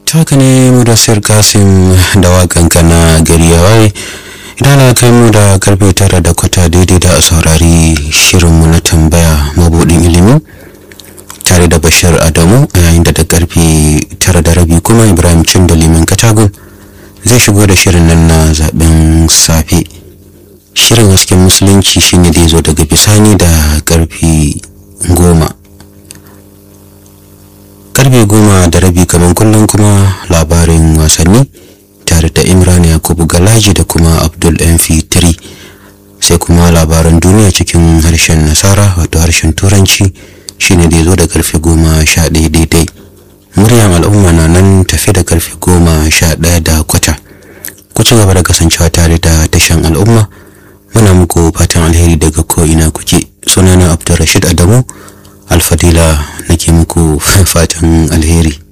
haka ne mudassir kasim da wakan kana gari ya waye idan na kai mu da karfe tara da kwata daidai da a saurari shirinmu na tambaya mabudin ilimi tare da bashir adamu a yayin da da karfe tara da rabi kuma ibrahim cin da liman katagun zai shigo da shirin nan na zaben safe shirin hasken musulunci shine da ya zo daga bisani da karfe goma karfe goma da rabi kamar kullum kuma labarin wasanni tare da imran yakubu galaji da kuma abdul mp3 sai kuma labaran duniya cikin harshen nasara wato harshen turanci shine da ya zo da karfe goma sha ɗaya daidai muryar al'umma na nan tafi da karfe goma sha ɗaya da kwata ku ci gaba da kasancewa tare da tashan al'umma muna muku fatan alheri daga ko'ina kuke sunana abdulrashid adamu alfadila nake muku fatan alheri